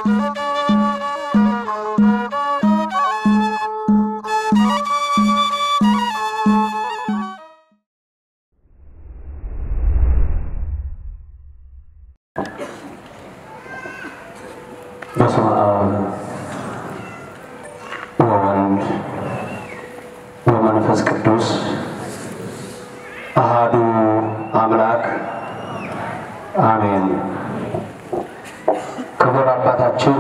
በስመ አብ ወወልድ ወመንፈስ ቅዱስ አሃዱ አምላክ አሜን። ክቡር አባታችን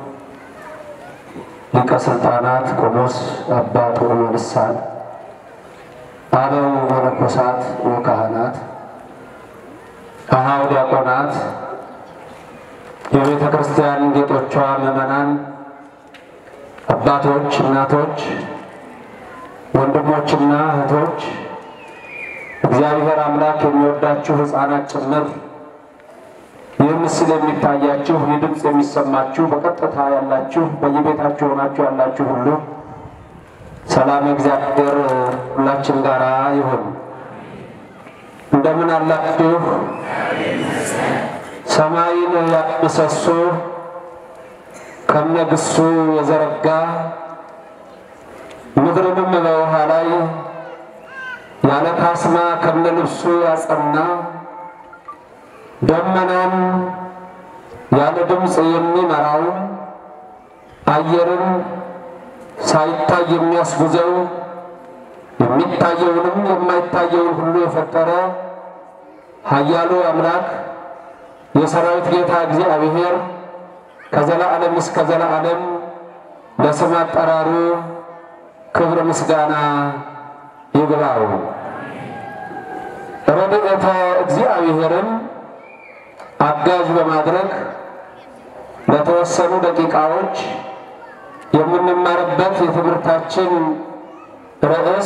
ሊቀ ሥልጣናት ቆሞስ አባ ጥዑመ ልሳን አበው መነኮሳት ወካህናት አኀው ዲያቆናት የቤተ ክርስቲያን ጌጦቿ ምዕመናን፣ አባቶች፣ እናቶች፣ ወንድሞችና እህቶች እግዚአብሔር አምላክ የሚወዳችሁ ሕፃናት ጭምር ይህ ምስል የሚታያችሁ ይህ ድምፅ የሚሰማችሁ በቀጥታ ያላችሁ በየቤታችሁ ሆናችሁ ያላችሁ ሁሉ ሰላም እግዚአብሔር ሁላችን ጋር ይሁን። እንደምን አላችሁ? ሰማይን ያመሰሶ ከነግሱ የዘረጋ ምድርንም በውሃ ላይ ያለ ካስማ ከነልብሱ ያጸና ደመናን ያለ ድምፅ የሚመራው አየርን ሳይታይ የሚያስጉዘው የሚታየውንም የማይታየውን ሁሉ የፈጠረ ኃያሉ አምላክ የሰራዊት ጌታ እግዚአብሔር ከዘላለም እስከ ዘላለም ለስም አጠራሩ ክብር ምስጋና ይግባው። ረድኤተ እግዚአብሔርን አጋዥ በማድረግ ለተወሰኑ ደቂቃዎች የምንማርበት የትምህርታችን ርዕስ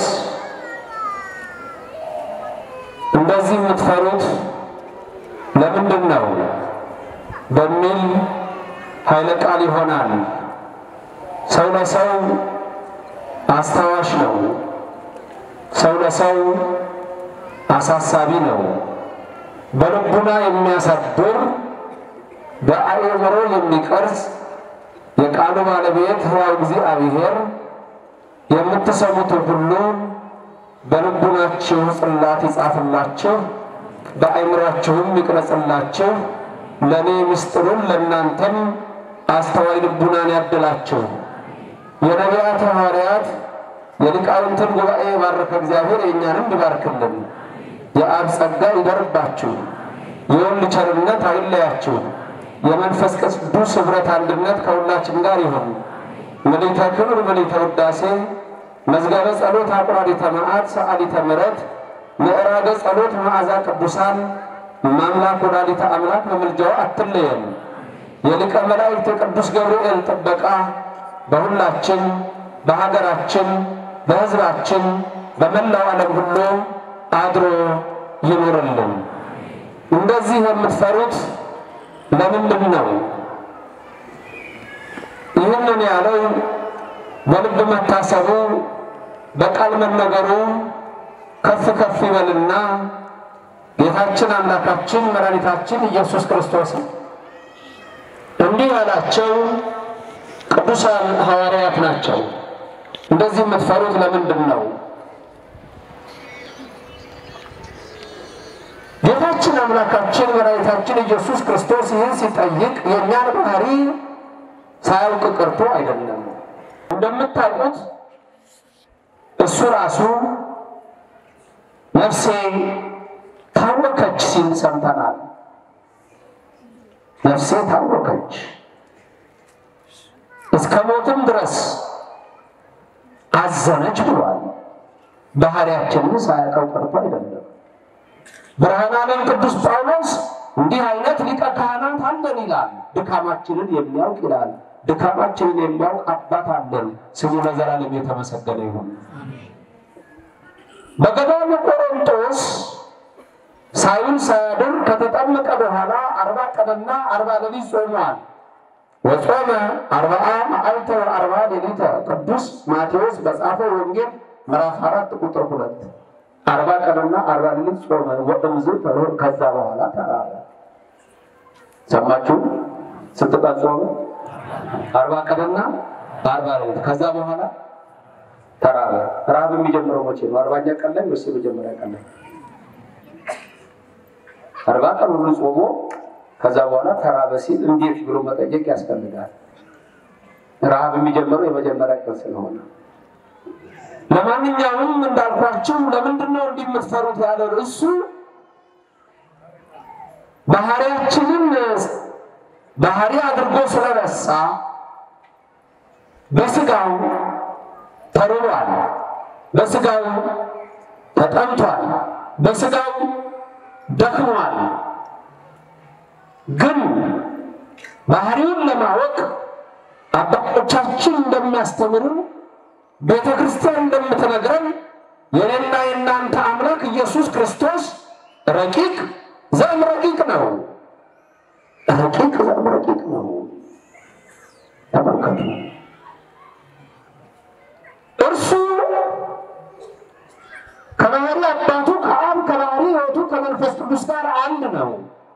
እንደዚህ የምትፈሩት ለምንድን ነው በሚል ኃይለ ቃል ይሆናል። ሰው ለሰው አስታዋሽ ነው። ሰው ለሰው አሳሳቢ ነው። በልቡና የሚያሳድር በአእምሮ የሚቀርጽ የቃሉ ባለቤት ሕያው እግዚአብሔር የምትሰሙትን ሁሉ በልቡናችሁ ጽላት ይጻፍላችሁ በአእምሯችሁም ይቅረጽላችሁ። ለእኔ ምስጢሩን ለእናንተም አስተዋይ ልቡናን ያድላችሁ። የነቢያት ሐዋርያት የሊቃውንትን ጉባኤ የባረከ እግዚአብሔር የእኛንም ይባርክልን። የአብ ጸጋ ይደርባችሁ፣ የወልድ ቸርነት አይለያችሁ፣ የመንፈስ ቅዱስ ኅብረት አንድነት ከሁላችን ጋር ይሁን። ምልዕተ ክብር ምልዕተ ውዳሴ መዝገበ ጸሎት አቁራሪተ መዓት ሰዓሊተ ምሕረት ምዕራገ ጸሎት መዓዛ ቅዱሳን ማምላክ ወላዲተ አምላክ በምልጃዋ አትለየን። የሊቀ መላእክት የቅዱስ ገብርኤል ጥበቃ በሁላችን በሀገራችን፣ በሕዝባችን፣ በመላው ዓለም ሁሉ አድሮ ይኑርልን። እንደዚህ የምትፈሩት ለምንድን ነው? ይህንን ያለው በልብ መታሰቡ በቃል መነገሩ ከፍ ከፍ ይበልና ጌታችን አምላካችን መድኃኒታችን ኢየሱስ ክርስቶስ እንዲህ ያላቸው ቅዱሳን ሐዋርያት ናቸው። እንደዚህ የምትፈሩት ለምንድን ነው? ጌታችን አምላካችን መድኃኒታችን ኢየሱስ ክርስቶስ ይህን ሲጠይቅ የእኛን ባህሪ ሳያውቅ ቀርቶ አይደለም። እንደምታውቁት እሱ ራሱ ነፍሴ ታወከች ሲል ሰምተናል። ነፍሴ ታወከች እስከ ሞትም ድረስ አዘነች ብሏል። ባህሪያችንን ሳያውቀው ቀርቶ አይደለም። ብርሃነ ዓለም ቅዱስ ጳውሎስ እንዲህ አይነት ሊቀ ካህናት አለን ይላል። ድካማችንን የሚያውቅ ይላል። ድካማችንን የሚያውቅ አባት አለን። ስሙ ለዘላለም የተመሰገነ ይሁን። በገዳሙ ቆሮንቶስ ሳይውል ሳያድር ከተጠመቀ በኋላ አርባ ቀንና አርባ ሌሊት ጾሟል። ወጾመ አርባአ መዓልተ ወአርባ ሌሊተ ቅዱስ ማቴዎስ በጻፈው ወንጌል ምዕራፍ አራት ቁጥር ሁለት አርባ ቀንና አርባ ሌሊት ጾመ ወእምዝ ተኖር ከዛ በኋላ ተራበ። ሰማችሁ? ስትቀጾመ አርባ ቀንና አርባ ሌሊት። ከዛ በኋላ ተራበ። ረሃብ የሚጀምረው መቼ ነው? አርባኛ ቀን ላይ ወይስ የመጀመሪያ ቀን ላይ? አርባ ቀን ሁሉ ጾሞ ከዛ በኋላ ተራበ ሲል እንዴት ብሎ መጠየቅ ያስፈልጋል። ረሃብ የሚጀምረው የመጀመሪያ ቀን ስለሆነ ለማንኛውም እንዳልኳችሁ ለምንድን ነው እንዲህ የምትፈሩት ያለው እሱ ባህሪያችንን ባህሪ አድርጎ ስለረሳ በስጋው ተርቧል፣ በስጋው ተጠምቷል፣ በስጋው ደክሟል። ግን ባህሪውን ለማወቅ አባቶቻችን እንደሚያስተምሩ ቤተ ክርስቲያን እንደምትነግረን የኔና የእናንተ አምላክ ኢየሱስ ክርስቶስ ረቂቅ ዘእም ረቂቅ ነው። ረቂቅ ዘእም ረቂቅ ነው። ተመልከቱ። እርሱ ከባህሪ አባቱ ከአብ ከባህሪ ሕይወቱ ከመንፈስ ቅዱስ ጋር አንድ ነው።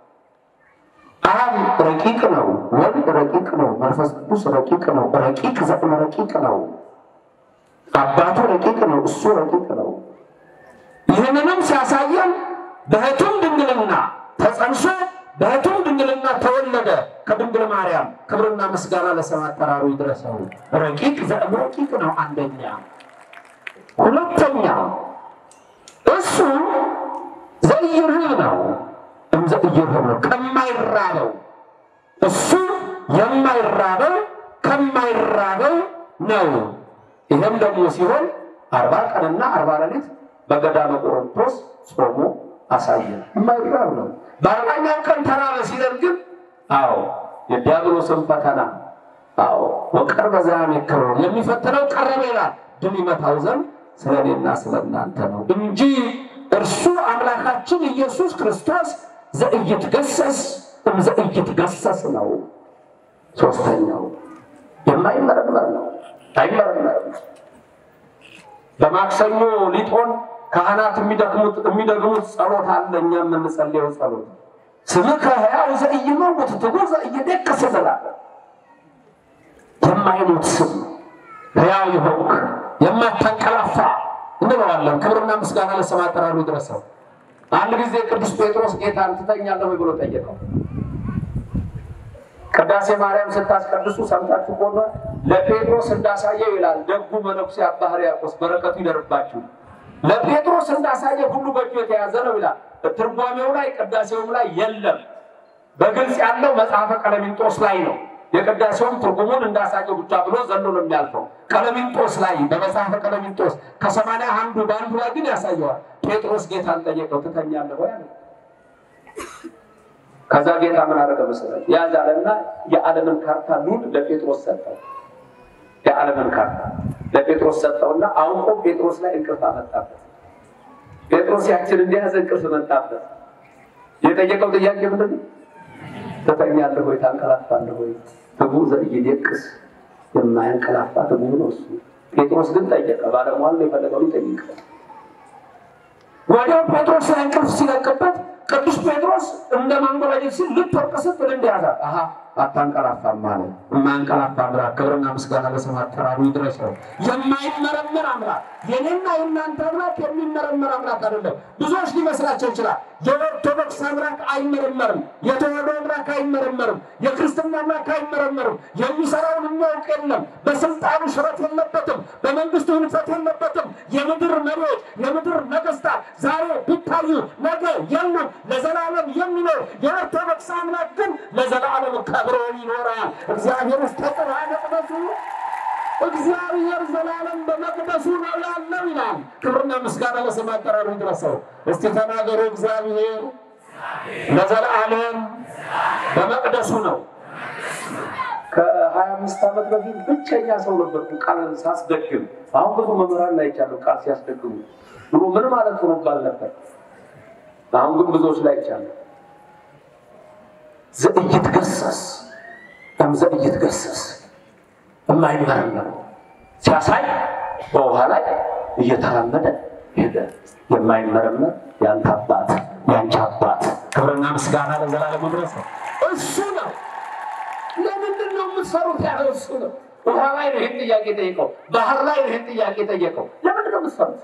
አብ ረቂቅ ነው፣ ወልድ ረቂቅ ነው፣ መንፈስ ቅዱስ ረቂቅ ነው። ረቂቅ ዘእም ረቂቅ ነው። አባቱ ረቂቅ ነው፣ እሱ ረቂቅ ነው። ይህንንም ሲያሳየን በሕቱም ድንግልና ተጸንሶ በሕቱም ድንግልና ተወለደ ከድንግል ማርያም። ክብርና ምስጋና ለስም አጠራሩ ይድረሰው። ረቂቅ ዘእም ረቂቅ ነው አንደኛ። ሁለተኛ እሱ ዘኢይርህብ ነው እምዘኢይርህብ ነው ከማይራበው እሱ የማይራበው ከማይራበው ነው። ይህም ደግሞ ሲሆን አርባ ቀንና አርባ ሌሊት በገዳመ ቆሮንቶስ ጾሞ አሳየ። የማይራብ ነው። በአርባኛው ቀን ተራበ ሲለን ግን አዎ የዲያብሎስን ፈተና አዎ ወቀርበ ዘያሜክሮ የሚፈትነው ቀረበ ይላል። ድል ይመታው ዘንድ ስለ እኔና ስለ እናንተ ነው እንጂ እርሱ አምላካችን ኢየሱስ ክርስቶስ ዘኢይትገሰስ እምዘኢይትገሰስ ነው። ሶስተኛው የማይመረመር ነው፣ አይመረመርም። በማክሰኞ ሊጦን ካህናት የሚደክሙት የሚደግሙት ጸሎት አለ። እኛ የምንጸልየው ጸሎት ስምከ ሕያው ዘኢይመውት ትጉህ ዘኢይደቅስ ዘላለም የማይሞት ስም ሕያው የሆንክ የማታንቀላፋ እንለዋለን። ክብርና ምስጋና ለስም አጠራሩ ይድረሰው። አንድ ጊዜ ቅዱስ ጴጥሮስ ጌታን ትተኛለህ ወይ ብሎ ጠየቀው። ቅዳሴ ማርያም ስታስቀድሱ ሰምታችሁ ከሆነ ለጴጥሮስ እንዳሳየው ይላል ደጉ መነኩሴ አባ ሕርያቆስ በረከቱ ይደርባችሁ። ለጴጥሮስ እንዳሳየ ሁሉ በእጁ የተያዘ ነው ይላል። ትርጓሜው ላይ ቅዳሴውም ላይ የለም። በግልጽ ያለው መጽሐፈ ቀለሚንጦስ ላይ ነው። የቅዳሴውም ትርጉሙን እንዳሳየው ብቻ ብሎ ዘሎ ነው የሚያልፈው። ቀለሚንጦስ ላይ በመጽሐፈ ቀለሚንጦስ ከሰማንያ አንዱ በአንዱ ላይ ግን ያሳየዋል። ጴጥሮስ ጌታን ጠየቀው፣ ትተኛለህ ወይ አለ። ከዛ ጌታ ምን አደረገ መሰለህ? ያዛለና የዓለምን ካርታ ሉል ለጴጥሮስ ሰጠው። የዓለምን ካርታ ለጴጥሮስ ሰጠውና አውቆ ጴጥሮስ ላይ እንቅልፍ አመጣበት። ጴጥሮስ ያችን እንደያዘ እንቅልፍ መጣበት። የጠየቀው ጥያቄ ምንድን ነው? ትተኛለህ ወይ ታንቀላፋለህ ወይ? ትጉህ ዘኢይደቅስ የማያንቀላፋ ትጉህ ነው እሱ። ጴጥሮስ ግን ጠየቀ። ባለሟል ነው የፈለገው ሊጠይቅ። ወዲያው ጴጥሮስ ላይ እንቅልፍ ሲለቅበት ቅዱስ ጴጥሮስ እንደ ማንጎራጀት ሲል ልትወርቅ ስትል እንደያዛት አሀ አታንቀላፋም ማለት የማያንቀላፋ አምላክ ክብርና ምስጋና ለስም አጠራሩ ይድረሰው። የማይመረመር አምላክ የኔና የእናንተ አምላክ የሚመረመር አምላክ አይደለም። ብዙዎች ሊመስላቸው ይችላል። የኦርቶዶክስ አምላክ አይመረመርም። የተዋሕዶ አምላክ አይመረመርም። የክርስትና አምላክ አይመረመርም። የሚሰራውን የሚያውቅ የለም። በስልጣኑ ሽረት የለበትም። በመንግስቱ ህንፈት የለበትም። የምድር መሪዎች፣ የምድር ነገስታት ዛሬ ቢታዩ ነገ የሉም። ለዘላለም የሚኖር የኦርቶዶክስ አምላክ ግን ለዘላለም ከብሮ ይኖራል። እግዚአብሔር ውስጥ ተጥራ መቅደሱ እግዚአብሔር ዘላለም በመቅደሱ ነው ያለው ይላል። ክብርና ምስጋና ለስም አጠራሩ ይድረሰው። እስቲ ተናገሩ። እግዚአብሔር ለዘላለም በመቅደሱ ነው። ከሀያ አምስት ዓመት በፊት ብቸኛ ሰው ነበርኩ ቃል ሳስደግም። አሁን ብዙ መምህራን ላይ ይቻሉ ቃል ሲያስደግሙ ብሎ ምን ማለት ሆኖ ባል ነበር። አሁን ግን ብዙዎች ላይ ይቻሉ ዘኢይትገሰስ እም ዘኢይትገሰስ የማይመረመር ሲያሳይ በውሃ ላይ እየተራመደ ሄደ። የማይመረመር ያንተ አባት ያንቺ አባት ክብርና ምስጋና ለዘላለም ድረስ ነው። እሱ ነው። ለምንድን ነው ነው የምትሰሩት ያለው እሱ ነው። ውሃ ላይ ነው ይህን ጥያቄ ጠየቀው። ባህር ላይ ነው ይህን ጥያቄ ጠየቀው። ለምንድን ነው የምትሰሩት?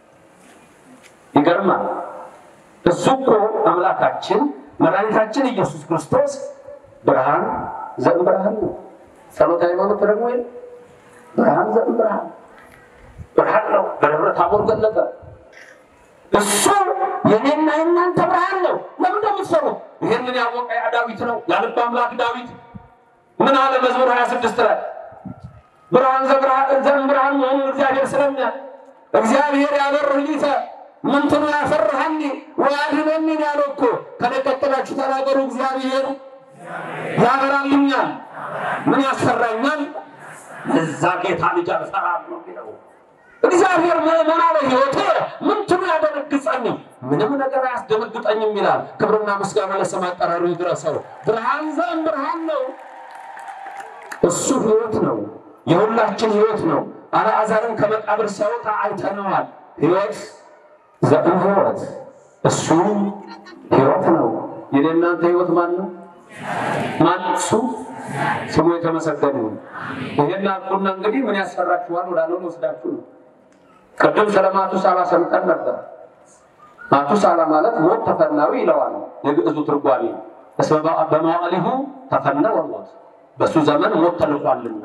ይገርማል። እሱ እኮ አምላካችን መድኃኒታችን ኢየሱስ ክርስቶስ ብርሃን ዘእም ብርሃን ነው። ጸሎተ ሃይማኖት ደግሞ ይል ብርሃን ዘእም ብርሃን ብርሃን ነው። በደብረ ታቦር ገለጠ። እሱ የኔና የእናንተ ብርሃን ነው። ለምን እንደምትሰሩት ይህንን ያወቀ ያ ዳዊት ነው ያልብ አምላክ ዳዊት ምን አለ መዝሙር 26 ላይ ብርሃን ዘእም ብርሃን መሆኑን እግዚአብሔር ስለሚያ እግዚአብሔር ያበርህሊተ ምንትኑ ያፈርሃኒ ወያድነኒ ያለው እኮ ከነቀጠላችሁ ተናገሩ። እግዚአብሔር ያበራልኛል፣ ምን ያሰራኛል? እዛ ጌታ ልጅ አልፈራም ነው የሚለው እግዚአብሔር ምዕመና ለሕይወቴ ምንትኑ ያደነግጸኝ ምንም ነገር አያስደነግጠኝም ይላል። ክብርና ምስጋና ለስም አጠራሩ ይድረሰው። ብርሃን ዘእም ብርሃን ነው። እሱ ሕይወት ነው፣ የሁላችን ሕይወት ነው። አልዓዛርን ከመቃብር ሲያወጣ አይተነዋል። ሕይወት ዘእም ሕይወት እሱ ሕይወት ነው። የኔ እናንተ ሕይወት ማን ነው? ማን እሱ ስሙ የተመሰገነ ነው። ይሄን አልኩና እንግዲህ ምን ያስፈራችኋል ወዳለው ወስዳችሁ ነው። ቅድም ስለ ማቱሳላ ሰምተን ነበር። ማቱሳላ ማለት ሞት ተፈናዊ ይለዋል የግዕዙ ትርጓሜ። እስመ በመዋዕሊሁ ተፈነወ ሞት፣ በእሱ ዘመን ሞት ተልኳልና።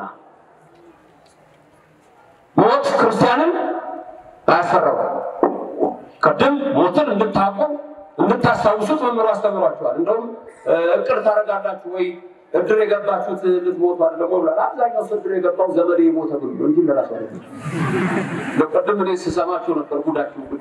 ሞት ክርስቲያንን አያስፈራው። ቅድም ሞትን እንድታውቁ እንድታስታውሱት መምህሩ አስተምሯቸዋል። እንደውም እቅድ ታደርጋላችሁ ወይ እድር የገባችሁት ልትሞቱ አይደለም ብሏል። አብዛኛው ሰው እድር የገባው ዘመዴ የሞተ ብሎ ነው እንጂ ለራሱ አይደለም። ቅድም እኔ ስሰማችሁ ነበር ጉዳችሁ ጉድ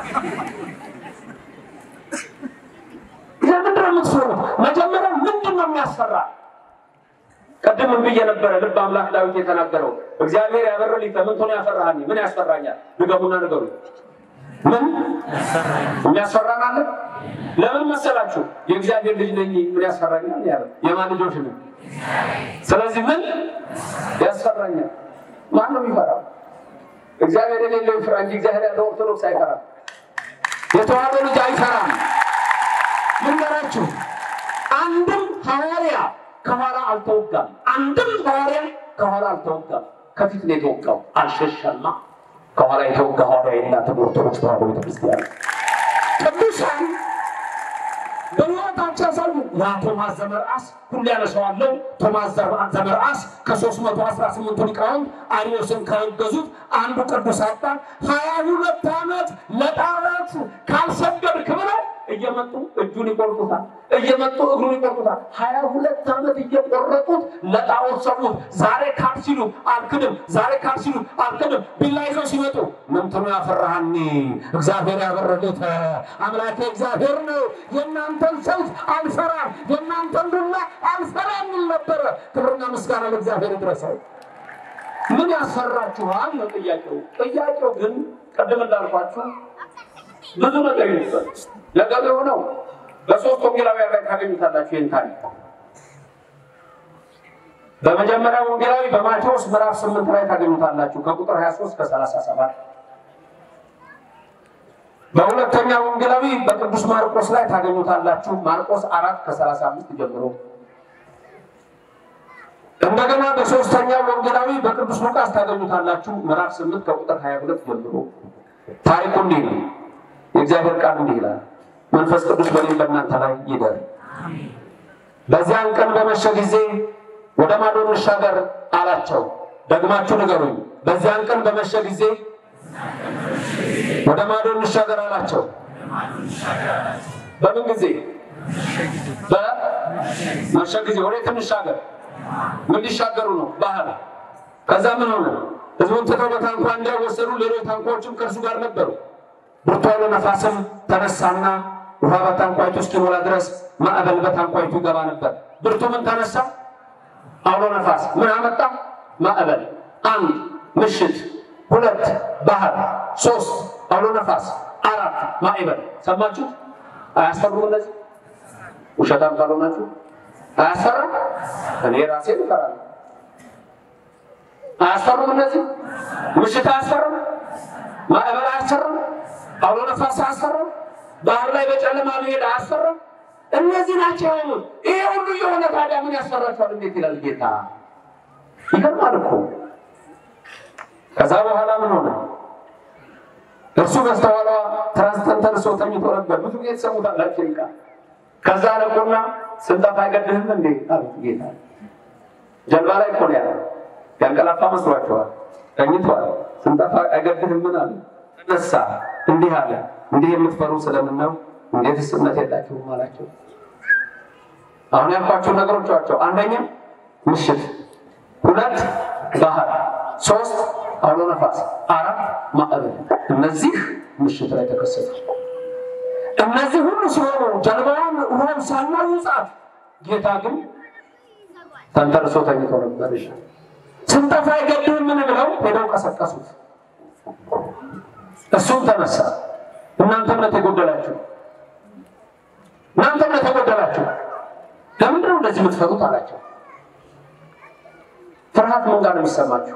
ለምንድን ነው የምትፈሩት? መጀመሪያ ምንድን ነው የሚያስፈራ? ቅድም ምን ብዬ ነበረ? ልብ አምላክ ዳዊት የተናገረው እግዚአብሔር ያበረልኝ ምን ሆነ ያፈራሃኒ? ምን ያስፈራኛል? ድገሙና ንገሩ። ምን የሚያስፈራን አለ? ለምን መሰላችሁ? የእግዚአብሔር ልጅ ነኝ ምን ያስፈራኛል ያለ የማን ልጆች ነው? ስለዚህ ምን ያስፈራኛል? ማን ነው የሚፈራው? እግዚአብሔር የሌለው ይፍራ እንጂ እግዚአብሔር ያለው ኦርቶዶክስ አይፈራም። የተዋህዶ ልጅ አይፈራም። ልንገራችሁ፣ አንድም ሐዋርያ ከኋላ አልተወጋም። አንድም ሐዋርያ ከኋላ አልተወጋም። ከፊት ነው የተወጋው። አልሸሸማ። ከኋላ የተወጋ ሐዋርያ የላትም ኦርቶዶክስ ተዋህዶ ቤተክርስቲያን። ቅዱሳን በሕይወታቸው ያሳዩ ያ ቶማስ ዘመርአስ ሁሌ ያነሳዋለሁ። ቶማስ ዘመርአስ ከሦስት መቶ አስራ ስምንቱ ሊቃውንት አርዮስን ካገዙት አንዱ ቅዱስ አባት ሀያ ሁለት ዓመት ለጣዖት ካልሰገድክ ብለው እየመጡ እጁን ይቆርጡታል፣ እየመጡ እግሩን ይቆርጡታል። ሀያ ሁለት ዓመት እየቆረጡት ለጣዖት ሰዉት። ዛሬ ካድ ሲሉ አልክድም፣ ዛሬ ካድ ሲሉ አልክድም። ቢላ ይዘው ሲመጡ ምንትኑ ያፈራሃኒ እግዚአብሔር ያበረልህ አምላኬ እግዚአብሔር ነው። የእናንተን ሰይፍ አልፈራም፣ የእናንተን ዱላ አልፈራም ይል ነበረ። ክብርና ምስጋና ለእግዚአብሔር ይድረሰው። ምን ያስፈራችኋል ነው ጥያቄው። ጥያቄው ግን ቅድም እንዳልኳችሁ ብዙ ነገር ይመስላል። ለገበያው ነው። በሶስት ወንጌላውያን ላይ ታገኙታላችሁ ይህን ታሪክ። በመጀመሪያ ወንጌላዊ በማቴዎስ ምዕራፍ ስምንት ላይ ታገኙታላችሁ ከቁጥር 23 ከ37 በሁለተኛ ወንጌላዊ በቅዱስ ማርቆስ ላይ ታገኙታላችሁ ማርቆስ አራት ከ35 ጀምሮ እንደገና በሶስተኛ ወንጌላዊ በቅዱስ ሉቃስ ታገኙታላችሁ ምዕራፍ 8 ከቁጥር 22 ጀምሮ ታሪኩ እንዲህ ነው። የእግዚአብሔር ቃል እንዲህ ይላል፣ መንፈስ ቅዱስ በእኔም በእናንተ ላይ ይደር። በዚያን ቀን በመሸ ጊዜ ወደ ማዶ እንሻገር አላቸው። ደግማችሁ ንገሩኝ። በዚያን ቀን በመሸ ጊዜ ወደ ማዶ እንሻገር አላቸው። በምን ጊዜ? በመሸ ጊዜ። ወዴት እንሻገር? ምን ሊሻገሩ ነው? ባህር። ከዛ ምን ሆነ? ህዝቡን ትተው በታንኳ እንዳይወሰዱ ሌሎች ታንኳዎችም ከእርሱ ጋር ነበሩ። ብርቱ አውሎ ነፋስም ተነሳና ውሃ በታንኳይቱ እስኪሞላ ድረስ ማዕበል በታንኳይቱ ይገባ ነበር። ብርቱ ምን ተነሳ? አውሎ ነፋስ። ምን አመጣ? ማዕበል። አንድ ምሽት፣ ሁለት ባህር፣ ሶስት አውሎ ነፋስ፣ አራት ማዕበል። ሰማችሁ? አያስፈሩም? እነዚህ ውሸታም ካልሆናችሁ አያስፈራም? እኔ ራሴ እፈራለሁ። አያስፈሩም? እነዚህ ምሽት አያስፈራም? ማዕበል አያስፈራም? አውሎ ነፋስ አያስፈራም? ባህር ላይ በጨለማ መሄድ አያስፈራም? እነዚህ ናቸው የሆኑት። ይሄ ሁሉ የሆነ ታዲያ ምን ያስፈራቸዋል? እንዴት ይላል ጌታ። ይገርማል እኮ። ከዛ በኋላ ምን ሆነ? እርሱ በስተኋላ ትራስ ተንተርሶ ተኝቶ ነበር። ብዙ ጊዜ ትሰሙታላችሁ ቃል። ከዛ ነቁና ስንጠፋ አይገድህም እንዴ አሉት ጌታ። ጀልባ ላይ እኮ ነው ያለው። ያንቀላፋ መስሏቸዋል። ተኝቷል። ስንጠፋ አይገድህም ምን አለ? ተነሳ፣ እንዲህ አለ፣ እንዲህ የምትፈሩ ስለምን ነው? እንዴትስ እምነት የላችሁም አላቸው። አሁን ያልኳቸው ነገሮች ናቸው። አንደኛ ምሽት፣ ሁለት ባህር፣ ሶስት አውሎ ነፋስ፣ አራት ማዕበል። እነዚህ ምሽት ላይ ተከሰቱ። እነዚህ ሁሉ ሲሆኑ ጀልባዋን ውሃን ሳናዩ ጻት ጌታ ግን ተንተርሶ ተኝቶ ነበር። ስንጠፋ አይገድህም ምን ብለው ሄደው ቀሰቀሱት። እሱም ተነሳ። እናንተ እምነት የጎደላችሁ እናንተ እምነት የጎደላችሁ ለምንድን ነው እንደዚህ የምትፈሩት አላቸው። ፍርሃት ምን ጋር ነው የሚሰማችሁ?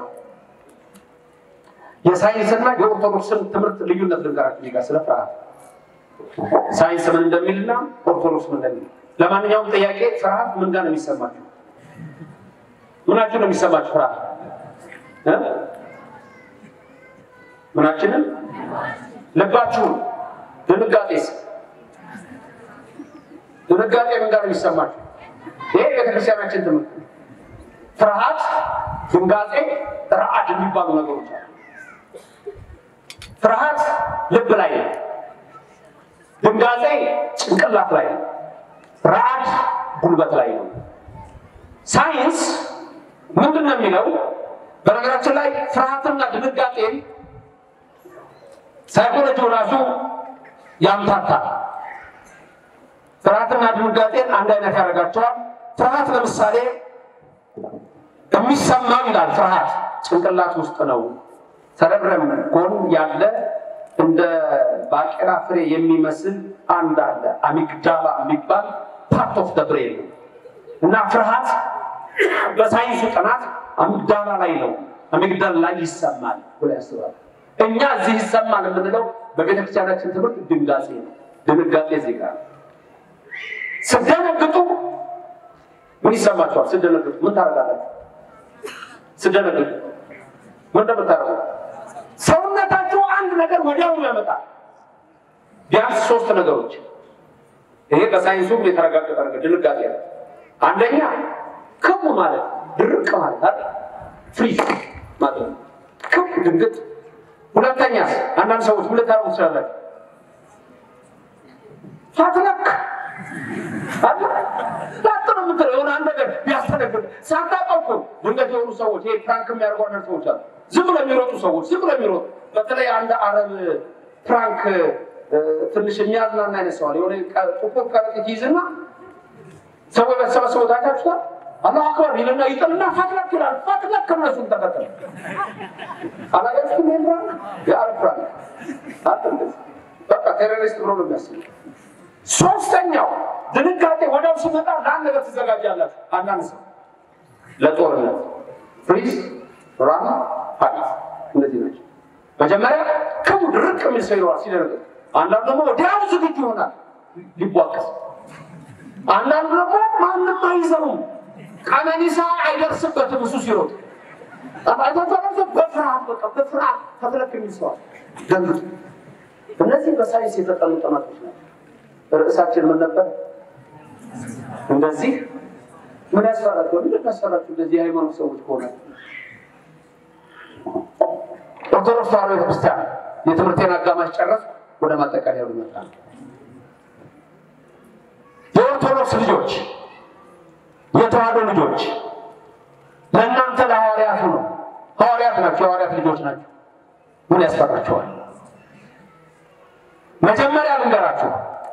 የሳይንስና የኦርቶዶክስን ትምህርት ልዩነት ልንገራችሁ እዚህ ጋር ስለ ፍርሃት ሳይንስ ምን እንደሚልና ኦርቶዶክስ ምን እንደሚል። ለማንኛውም ጥያቄ ፍርሃት ምን ጋር ነው የሚሰማችሁ? ምናችሁ ነው የሚሰማችሁ ፍርሃት እ ምናችንን ልባችሁን። ድንጋጤስ ድንጋጤ ምን ጋር ነው የሚሰማችሁ? ይሄ ቤተክርስቲያናችን ትምህርት ፍርሃት፣ ድንጋጤ፣ ረአድ የሚባሉ ነገሮች አሉ። ፍርሃት ልብ ላይ ነው። ድንጋጤ ጭንቅላት ላይ ነው። ረአድ ጉልበት ላይ ነው። ሳይንስ ምንድን ነው የሚለው? በነገራችን ላይ ፍርሃትና ድንጋጤን ሳይኮሎጂው ራሱ ያምታታል። ፍርሃትና ድንጋጤን አንድ አይነት ያደርጋቸዋል። ፍርሃት ለምሳሌ የሚሰማው ይላል ፍርሃት ጭንቅላት ውስጥ ነው። ሰረብረም ጎን ያለ እንደ ባቄላ ፍሬ የሚመስል አንድ አለ አሚግዳላ የሚባል ፓርት ኦፍ ደ ብሬን ነው እና ፍርሃት በሳይንሱ ጥናት አሚግዳላ ላይ ነው አሚግዳል ላይ ይሰማል ብሎ ያስባል። እኛ እዚህ ይሰማል የምንለው በቤተክርስቲያናችን ትምህርት ድንጋጤ ነው። ድንጋጤ ዜጋ ስደነግጡ ምን ይሰማቸዋል? ስደነግጡ ምን ታደርጋላችሁ? ስደነግጡ ምን እንደምታደርጉ ሰውነታችሁ አንድ ነገር ወዲያውኑ ያመጣል። ቢያንስ ሶስት ነገሮች። ይሄ በሳይንሱም የተረጋገጠ ነገር ድንጋጤ ነው። አንደኛ ክቡ ማለት ድርቅ ማለት አይደል? ፍሪዝ ማለት ነው። ክቡ ድንግጥ። ሁለተኛ አንዳንድ ሰዎች ምን ልታደርጉ ትችላላችሁ? ሳትነክ አለ ላጥ ነው የምትለው የሆነ አንድ ነገር ቢያስተነግጥ ሳታውቀው እኮ ድንገት የሆኑ ሰዎች ይሄ ፕራንክ የሚያደርጉ አንዳንድ ሰዎች አሉ። ዝም ብለው የሚሮጡ ሰዎች ዝም ብለው የሚሮጡ በተለይ አንድ አረብ ፕራንክ ትንሽ የሚያዝናና አይነት ሰዋል የሆነ ጥቁር ከረጢት ይይዝና ሰዎች በተሰበሰቡ ታይታችኋል። አላሁ አክበር ይልና ይጥልና ፋትለክ ይላል። ፋትለክ ከነሱም ተከተለ አላያችሁም? ይሄን ፕራንክ የአረብ ፕራንክ አትንደስ በቃ ቴሮሪስት ብሎ ነው የሚያስቡ ሶስተኛው ድንጋጤ ወዲያው ሲመጣ ለአንድ ነገር ትዘጋጃላችሁ። አንዳንድ ሰው ለጦርነት ፍሪዝ፣ ራም፣ ፋይት እነዚህ ናቸው። መጀመሪያ ክቡ ድርቅ የሚል ሰው ይኖራል ሲደነግጥ። አንዳንዱ ደግሞ ወዲያው ዝግጁ ይሆናል ሊቧቀስ። አንዳንዱ ደግሞ ማንም አይዘውም፣ ቀነኒሳ አይደርስበትም እሱ ሲሮጥ አይታቸው በፍርሃት በቃ በፍርሃት ፈትለክ የሚል ሰዋል ደንግጡ። እነዚህ በሳይንስ የተጠኑ ጥናቶች ናቸው። ርዕሳችን ምን ነበር? እንደዚህ ምን ያስፈራቸው? ምንድን ያስፈራችሁ? እንደዚህ የሃይማኖት ሰዎች ከሆነ ኦርቶዶክስ ተዋሕዶ ቤተክርስቲያን የትምህርቴን አጋማሽ ጨረስ ወደ ማጠቃለያ ልመጣ ነው። የኦርቶዶክስ ልጆች የተዋሕዶ ልጆች ለእናንተ ለሐዋርያቱ ነው። ሐዋርያት ናቸው። የሐዋርያት ልጆች ናቸው። ምን ያስፈራቸዋል? መጀመሪያ ልንገራችሁ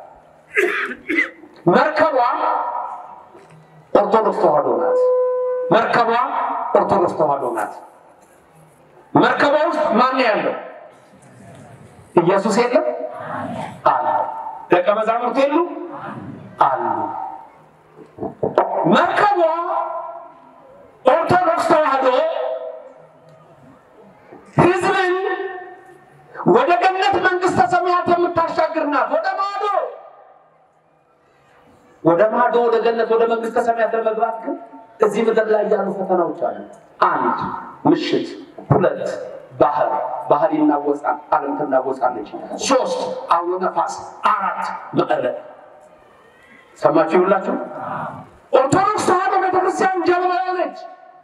መርከቧ ኦርቶዶክስ ተዋሕዶ ናት። መርከቧ ኦርቶዶክስ ተዋሕዶ ናት። መርከቧ ውስጥ ማን ያለው? ኢየሱስ የለም አለ። ደቀ መዛሙርት የሉ አሉ። መርከቧ ኦርቶዶክስ ተዋሕዶ ሕዝብን ወደ ገነት መንግስተ ሰማያት የምታሻግር ናት። ወደ ማዶ ወደ ማዶ ወደ ገነት ወደ መንግስተ ሰማያት ለመግባት ግን እዚህ ምድር ላይ ያሉ ፈተናዎች አሉ። አንድ ምሽት፣ ሁለት ባህር ባህር ይናወጻል፣ ዓለም ትናወጻለች። ሶስት አውሎ ነፋስ፣ አራት ማዕበል። ሰማችሁ ይሁላችሁ። ኦርቶዶክስ ተዋሕዶ ቤተክርስቲያን ጀልባ ነች።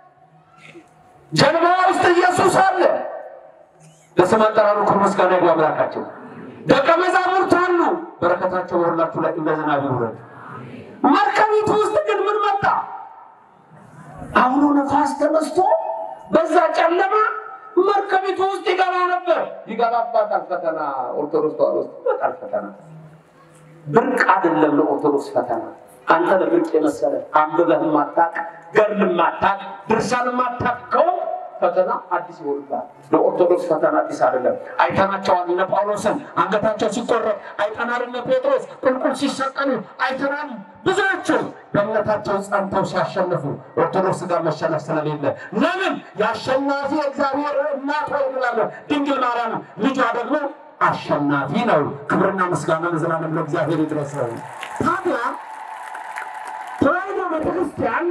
ጀልባ ውስጥ ኢየሱስ አለ። ለስም አጠራሩ ክብር ምስጋና ይግባ አምላካቸው። ደቀ መዛሙርት አሉ። በረከታቸው በሁላችሁ ላይ እንደ ዝናብ ይውረድ። መርከቢቱ ውስጥ ግን ምን መጣ? አውሎ ነፋስ ተነስቶ በዛ ጨለማ መርከቢቱ ውስጥ ይገባ ነበር። ይገባባታል ፈተና። ኦርቶዶክስ ተዋሕዶ ውስጥ ይመጣል ፈተና። ብርቅ አይደለም ለኦርቶዶክስ ፈተና። አንተ ለብርቅ የመሰለ አንብበህ ማታቅ ገድል ማታቅ ድርሳን ማታቅ ከሆንክ ፈተና አዲስ ይሆንብሃል። ለኦርቶዶክስ ፈተና አዲስ አይደለም። አይተናቸዋል። እነ ጳውሎስን አንገታቸው ሲቆረጥ አይተናል። እነ ጴጥሮስ ቁልቁል ሲሰቀሉ አይተናል። ብዙዎቹ በእምነታቸው ጸንተው ሲያሸንፉ ኦርቶዶክስ ጋር መሸነፍ ስለሌለ ለምን የአሸናፊ እግዚአብሔር እናት ወይ እንላለን። ድንግል ማርያም ልጇ ደግሞ አሸናፊ ነው። ክብርና ምስጋና ለዘላለም ለእግዚአብሔር ይድረሰው። ታዲያ ተዋሕዶ ቤተክርስቲያን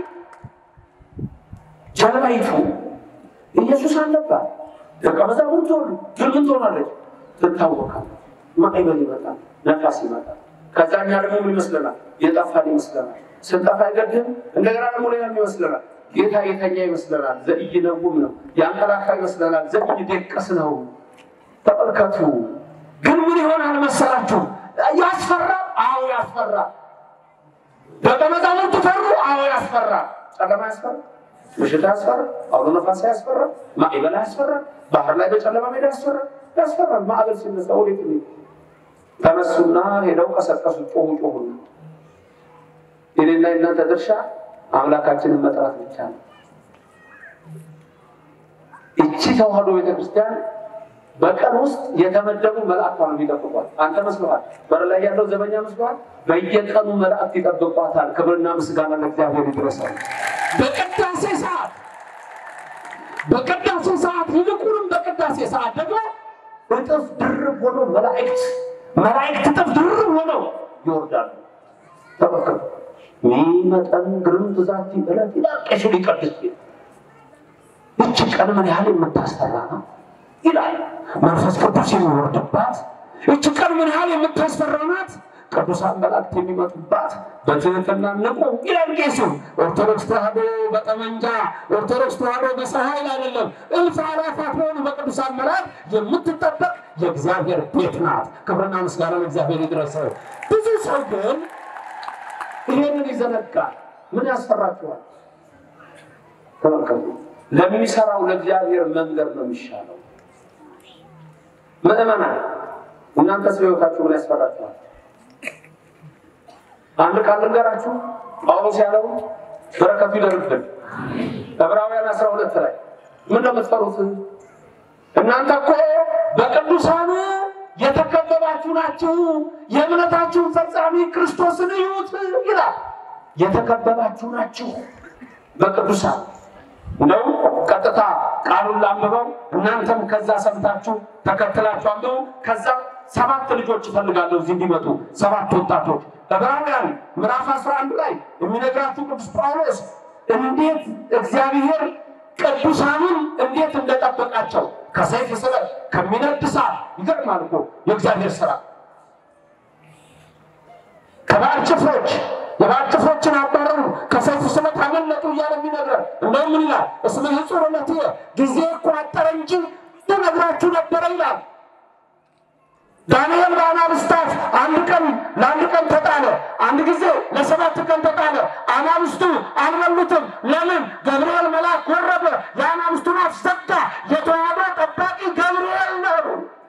ጀልባይቱ ኢየሱስ አለባት። ደቀ መዛሙርት ሆኑ። ግን ምን ትሆናለች? ትታወቃለች። ማዕበል ይመጣል፣ ነፋስ ይመጣል። ከዛ እኛ ደግሞ ምን ይመስለናል? የጠፋን ይመስለናል። ስንጠፋ አይገድም። እንደገና ደግሞ ሌላም ይመስለናል። ጌታ የተኛ ይመስለናል። ዘኢይነውም ነው። ያንቀላፋ ይመስለናል። ዘኢይደቅስ ነው። ተመልከቱ። ግን ምን ይሆናል መሰላችሁ? ያስፈራል። አዎ ያስፈራል። ደቀ መዛሙርቱ ፈሩ። አዎ ያስፈራል። ጨለማ ያስፈራል። ምሽት ያስፈራል። አውሎ ነፋስ ያስፈራል። ማዕበል ያስፈራል። ባህር ላይ በጨለማ ሜዳ ያስፈራል። ያስፈራል። ማዕበል ሲነሳ ወዴት ነው? ተነሱና ሄደው ቀሰቀሱ። ጮሁ ጮሁ። የኔና የእናንተ ድርሻ አምላካችንን መጥራት ብቻ ነው። እቺ ተዋሕዶ ቤተክርስቲያን በቀን ውስጥ የተመደቡ መላእክት ነው የሚጠብቋት። አንተ መስሎሃል? በር ላይ ያለው ዘበኛ መስሎሃል? በየቀኑ መላእክት ይጠብቋታል። ክብርና ምስጋና ለእግዚአብሔር ይድረሳል። በቅዳሴ ሰዓት በቅዳሴ ሰዓት ይልቁንም በቅዳሴ ሰዓት ደግሞ እጥፍ ድርብ ሆኖ መላእክት መላእክት እጥፍ ድርብ ሆነው ይወርዳሉ። ተመልከቱ። ሚመጠን ግርም ትዛቲ ዕለት ይላል ቄሱ ሊቀድስ ይቺ ቀን ምን ያህል የምታስፈራ ነው ይላል መንፈስ ቅዱስ የሚወርድባት እች ቀን ምን ያህል የምታስፈራ ናት። ቅዱሳን መላእክት የሚመጡባት በትህትና ንቁ ይላል ቄሱ። ኦርቶዶክስ ተዋሕዶ በጠመንጃ ኦርቶዶክስ ተዋሕዶ በሰው ኃይል አይደለም። እልፍ አእላፋት በሆኑ በቅዱሳን መላእክት የምትጠበቅ የእግዚአብሔር ቤት ናት። ክብርና ምስጋና ለእግዚአብሔር ይድረሰው። ብዙ ሰው ግን ይሄንን ይዘነጋል። ምን ያስፈራችኋል? ተመልከቱ። ለሚሰራው ለእግዚአብሔር መንገድ ነው የሚሻለው። ምእመናን እናንተ ስለ ሕይወታችሁ ምን ያስፈራችኋል? አንድ ቃል ልንገራችሁ። ጳውሎስ ያለው በረከቱ ይደርብን። ዕብራውያን አስራ ሁለት ላይ ምን ነው የምትፈሩት? እናንተ እኮ በቅዱሳን የተከበባችሁ ናችሁ። የእምነታችሁን ፈጻሚ ክርስቶስን እዩት ይላል። የተከበባችሁ ናችሁ በቅዱሳን እንደው ቀጥታ ቃሉን ላንብበው። እናንተም ከዛ ሰምታችሁ ተከትላችሁ አንብቡ። ከዛ ሰባት ልጆች እፈልጋለሁ እዚህ እንዲመጡ ሰባት ወጣቶች። ዕብራውያን ምዕራፍ 11 ላይ የሚነግራችሁ ቅዱስ ጳውሎስ እንዴት እግዚአብሔር ቅዱሳኑን እንዴት እንደጠበቃቸው ከሰይፍ ስለት ከሚነድ እሳት ይገርማል እኮ የእግዚአብሔር ስራ ከባዕድ ጭፍሮች የባዕድ ጭፍሮችን አባረሩ፣ ከሰይፍ ስለት አመለጡ እያለ የሚነግረን እንደውም ምን ይላል? እስመ ሕጹር እምኔትየ ጊዜ እኮ አጠረ እንጂ ልነግራችሁ ነበረ ይላል። ዳንኤል በአናብስት አፍ አንድ ቀን ለአንድ ቀን ተጣለ። አንድ ጊዜ ለሰባት ቀን ተጣለ። አናብስቱ አልበሉትም። ለምን? ገብርኤል መልአክ ወረደ፣ የአናብስቱን አፍ ዘጋ። የተዋሕዶ ጠባቂ ገብርኤል ነው።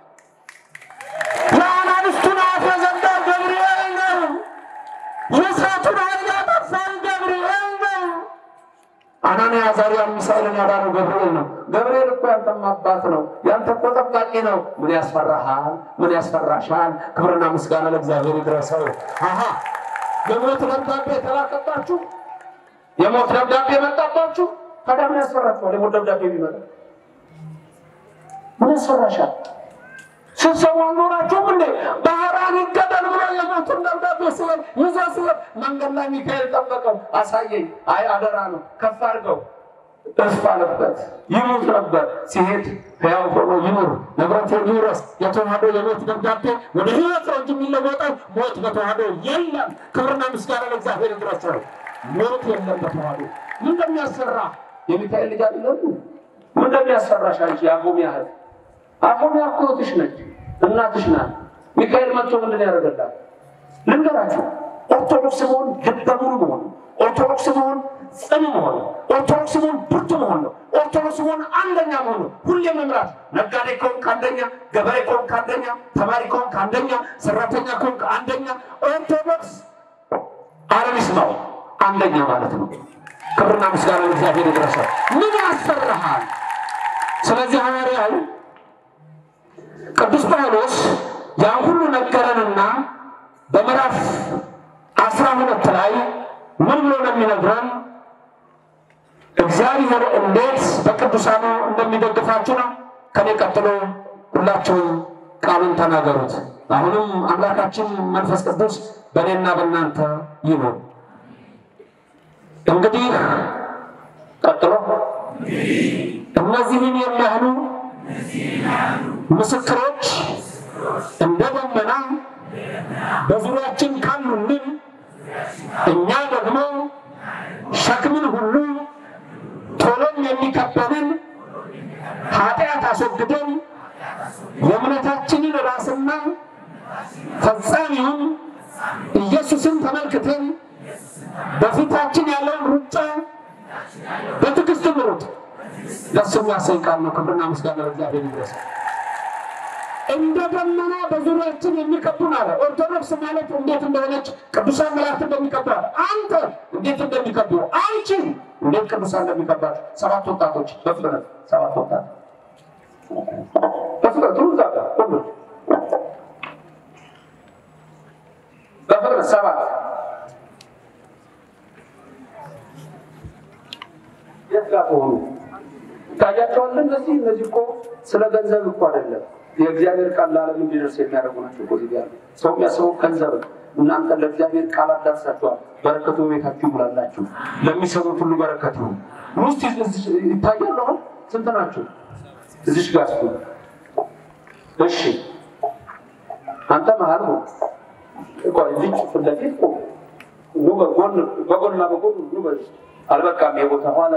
የአናብስቱን አፍ የዘጋው ገብርኤል ነው። የእሳቱን ኃይል ያጠፋው ገብርኤል ነው። አናንያ አዛርያን ሚሳኤልን ያዳነው ገብርኤል ነው። ገብርኤል እኮ ያንተም አባት ነው፣ ያንተ እኮ ጠባቂ ነው። ምን ያስፈራሃል? ምን ያስፈራሻል? ክብርና ምስጋና ለእግዚአብሔር ይድረሰው። አሀ የሞት ደብዳቤ የተላከባችሁ፣ የሞት ደብዳቤ የመጣባችሁ፣ ታዲያ ምን ያስፈራችኋል? የሞት ደብዳቤ ቢመጣ ምን ያስፈራሻል? ስትሰሙ አልኖራችሁም እንዴ? ባህራን ይገደል ብሎ የሞቱን ደብዳቤ ሲሄድ ይዞ ሲሄድ መንገድ ላይ ሚካኤል ጠበቀው፣ አሳየኝ። አይ አደራ ነው ከፍ አድርገው ተስፋ አለበት ይሙት ነበር። ሲሄድ ሕያው ሆኖ ይኑር፣ ንብረት ይውረስ። የተዋህዶ የሞት ደብዳቤ ወደ ሕይወት ነው እንጂ የሚለወጠው ሞት በተዋህዶ የለም። ክብርና ምስጋና ለእግዚአብሔር ይድረሰው። ሞት የለም በተዋህዶ ምን እንደሚያሰራ የሚካኤል ልጅ አይደለም? ምን እንደሚያሰራሽ አንቺ የአፎሚያ እህት አፎሚያ እኮ እህትሽ ነች፣ እናትሽ ናት። ሚካኤል መጥቶ ምንድን ያደርገላል? ልንገራችሁ፣ ኦርቶዶክስ መሆን ልበ ሙሉ መሆን፣ ኦርቶዶክስ መሆን ጽኑ መሆን፣ ኦርቶዶክስ መሆን ብርቱ መሆን ነው። ኦርቶዶክስ መሆን አንደኛ መሆን ነው። ሁሌ መምራት። ነጋዴ ከሆንክ አንደኛ፣ ገበሬ ከሆንክ አንደኛ፣ ተማሪ ከሆንክ አንደኛ፣ ሰራተኛ ከሆንክ አንደኛ። ኦርቶዶክስ ዓለም ይስማው አንደኛ ማለት ነው። ክብርና ምስጋና ለእግዚአብሔር ይድረሳል። ምን ያሰራሃል? ስለዚህ ሐዋርያው ቅዱስ ጳውሎስ ያን ሁሉ ነገረንና በምዕራፍ አስራ ሁለት ላይ ምን ብሎ ነው የሚነግረን? እግዚአብሔር እንዴት በቅዱሳኑ እንደሚደግፋችሁ ነው። ከኔ ቀጥሎ ሁላችሁም ቃሉን ተናገሩት። አሁንም አምላካችን መንፈስ ቅዱስ በእኔና በእናንተ ይኑር። እንግዲህ ቀጥሎ እነዚህን የሚያህሉ ምስክሮች እንደ ደመና በዙሪያችን ካሉልን እኛ ደግሞ ሸክምን ሁሉ ቶሎም የሚከበንን ኃጢአት አስወግደን የእምነታችንን ራስና ፈጻሚውን ኢየሱስን ተመልክተን በፊታችን ያለውን ሩጫ በትዕግስት ምሩጥ። ደስ የሚያሰኝ ቃል ነው። ክብርና ምስጋና ለእግዚአብሔር ይድረስ። እንደ ደመና በዙሪያችን የሚከቡን አለ። ኦርቶዶክስ ማለት እንዴት እንደሆነች ቅዱሳን መላእክት እንደሚከቡ አለ። አንተ እንዴት እንደሚከቡ አንቺ እንዴት ቅዱሳን እንደሚከባት ሰባት ወጣቶች በፍጥነት ሰባት ወጣት በፍጥነት ሩዛ ጋር ሁሉ በፍጥነት ሰባት የት ጋር ሆኑ ታያቸዋለን። እነዚህ እነዚህ እኮ ስለ ገንዘብ እኮ አይደለም የእግዚአብሔር ቃል ለዓለም እንዲደርስ የሚያደርጉ ናቸው። እኮ እዚህ ያሉ ሰው የሚያስበው ገንዘብ ነው። እናንተ ለእግዚአብሔር ቃል አዳርሳችኋል። በረከቱ ቤታችሁ ይሙላላችሁ። ለሚሰሙት ሁሉ በረከት ይሁን። ውስጥ ይታያል። አሁን ስንት ናቸው? እዚሽ ጋር ስ እሺ፣ አንተ መሀል ነው እዚች ፊት ለፊት ቁም። ኑ በጎን በጎንና በጎን ኑ በዚህ አልበቃም። የቦታ ኋላ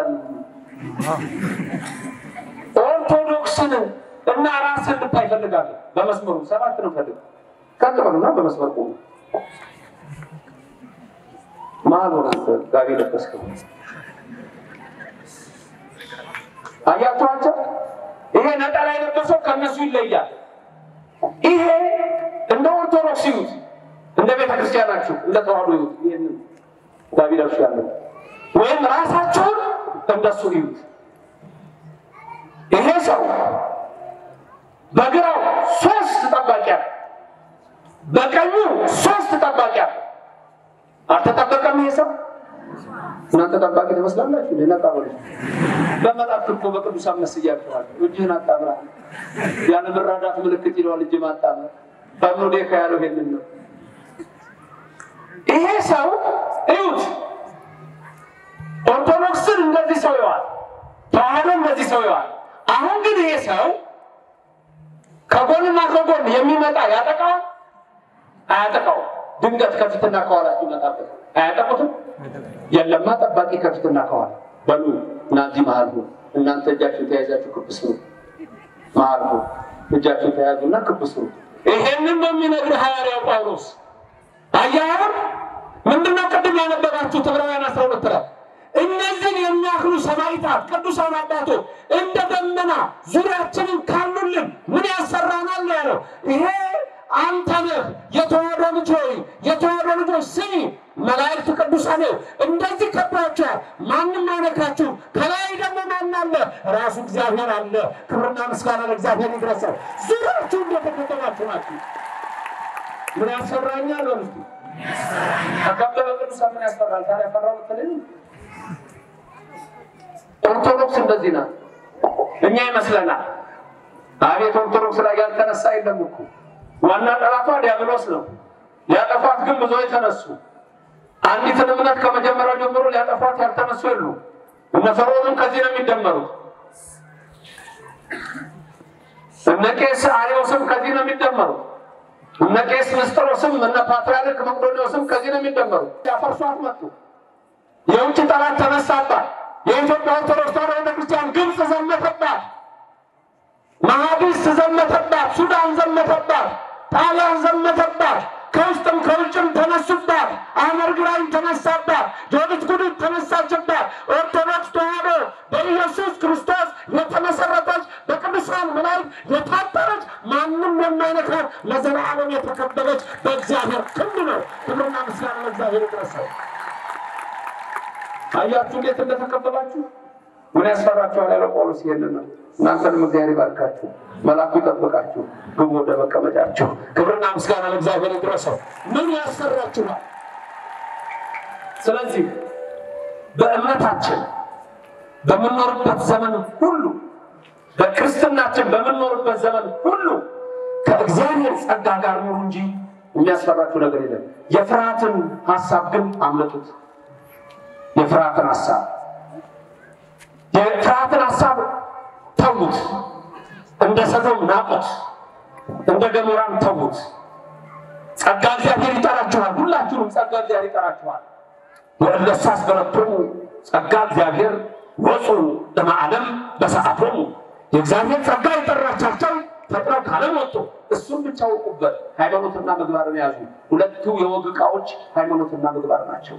ኦርቶዶክስን እና ራስን እንድታይ እፈልጋለሁ። በመስመሩ ሰባት ነው ፈልግ ቀጥ በሉና በመስመር ቆሙ። መሀል ሆነ አንተ ጋቢ ለበስከው አያችኋቸው? ይሄ ነጠላ የለበሰው ከእነሱ ይለያል። ይሄ እንደ ኦርቶዶክስ ይዩት፣ እንደ ቤተ ክርስቲያናችሁ እንደ ተዋህዶ ይዩት። ይህንን ጋቢ ለብሱ ያለው ወይም ራሳቸውን እንደሱ ይዩት። ይሄ ሰው በግራው ሶስት ጠባቂ አለ፣ በቀኙ ሶስት ጠባቂ አለ። አልተጠበቀም ይሄ ሰው። እናንተ ጠባቂ ትመስላላችሁ። ሌላ ቃበሉ በመላእክት እኮ በቅዱሳን መስያችኋል። እጅህን አጣምራ ያለ መራዳት ምልክት ይለዋል። እጅ ማጣመር በምኑዴካ ያለው ይሄንን ነው። ይሄ ሰው እዩት። ኦርቶዶክስን እንደዚህ ሰው ይዋል፣ ተዋህዶ እንደዚህ ሰው ይዋል። አሁን ግን ይሄ ሰው ከጎንና ከጎን የሚመጣ ያጠቃው አያጠቃው? ድንገት ከፊትና ከኋላችሁ ይመጣበት አያጠቁትም? የለማ ጠባቂ ከፊትና ከኋላ በሉ እናዚህ መሀል ሁኑ። እናንተ እጃችሁን ተያይዛችሁ ክብስ ነው መሀል ሁኑ። እጃችሁን ተያዙና ክብስ ነው። ይሄንን ነው የሚነግርህ ሐዋርያው ጳውሎስ። አያህም ምንድነው ቅድም ያነበባችሁት ዕብራውያን አስራ ሁለት ላይ እነዚህን የሚያክሉ ሰማዕታት ቅዱሳን አባቶች እንደ ደመና ዙሪያችንን ካሉልን ምን ያሰራናል ነው ያለው። ይሄ አንተ ነህ የተዋህዶ ልጅ ሆይ የተዋህዶ ልጆች ስሚ፣ መላእክት ቅዱሳን እንደዚህ ከቧቸዋል፣ ማንም አይነካችሁ። ከላይ ደግሞ ማን አለ? ራሱ እግዚአብሔር አለ። ክብርና ምስጋና ለእግዚአብሔር ይድረሰው። ዙሪያችሁ እንደተከተላችሁ ናችሁ። ምን ያሰራኛል? በምስቱ ተከበበ ቅዱሳን ምን ያስፈራል? ታዲያ ፈራው ምትለኝ ኦርቶዶክስ እንደዚህ ናት። እኛ ይመስለናል አቤት ኦርቶዶክስ ላይ ያልተነሳ የለም እኮ። ዋና ጠላቷ ዲያብሎስ ነው። ሊያጠፏት ግን ብዙ የተነሱ አንዲትን እምነት ከመጀመሪያው ጀምሮ ሊያጠፏት ያልተነሱ የሉ። እነ ፈርዖንም ከዚህ ነው የሚደመሩት። እነ ቄስ አርዮስም ከዚህ ነው የሚደመሩት። እነ ቄስ ንስጥሮስም እነ ፓትርያርክ መቅዶኒዎስም ከዚህ ነው የሚደመሩት። ያፈርሷት መጡ። የውጭ ጠላት ተነሳባት። የኢትዮጵያ ኦርቶዶክስ ተዋሕዶ ቤተክርስቲያን ግብፅ ዘመተባት፣ ማህዲስ ዘመተባት፣ ሱዳን ዘመተባት፣ ጣሊያን ዘመተባት። ከውስጥም ከውጭም ተነሱባት። አመር ግራኝ ተነሳባት። ጆዲት ጉዲት ተነሳችባት። ኦርቶዶክስ ተዋሕዶ በኢየሱስ ክርስቶስ የተመሰረተች በቅዱሳን መላእክት የታጠረች ማንም የማይነካት ለዘላለም የተከበበች በእግዚአብሔር ክንድ ነው። ክብርና ምስጋና ለእግዚአብሔር ይድረሰው። አያችሁ እንዴት እንደተከበባችሁ። ምን ያስፈራችኋል? ያለው ጳውሎስ ይሄንን ነው። እናንተንም እግዚአብሔር ይባርካችሁ፣ መልአኩ ይጠብቃችሁ፣ ግቡ ወደ መቀመጫችሁ። ክብርና ምስጋና ለእግዚአብሔር ይድረሰው። ምን ያስፈራችኋል? ስለዚህ በእምነታችን በምንኖርበት ዘመን ሁሉ በክርስትናችን በምንኖርበት ዘመን ሁሉ ከእግዚአብሔር ጸጋ ጋር ኑሩ እንጂ የሚያስፈራችሁ ነገር የለም። የፍርሃትን ሀሳብ ግን አምልጡት። የፍርሃትን ሀሳብ የፍርሃትን ሀሳብ ተዉት። እንደ ሰዶም ናቁት፣ እንደ ገሞራም ተዉት። ጸጋ እግዚአብሔር ይጠራችኋል። ሁላችሁንም ጸጋ እግዚአብሔር ይጠራችኋል። ወእለሰ አስገረቶሙ ጸጋ እግዚአብሔር ወፁ ለማዕለም በሰዓቶሙ የእግዚአብሔር ጸጋ የጠራቻቸው ፈጥነው ካለም ወጡ። እሱም ብቻ አውቁበት። ሃይማኖትና ምግባርን ያዙ። ሁለቱ የወግ ዕቃዎች ሃይማኖትና ምግባር ናቸው።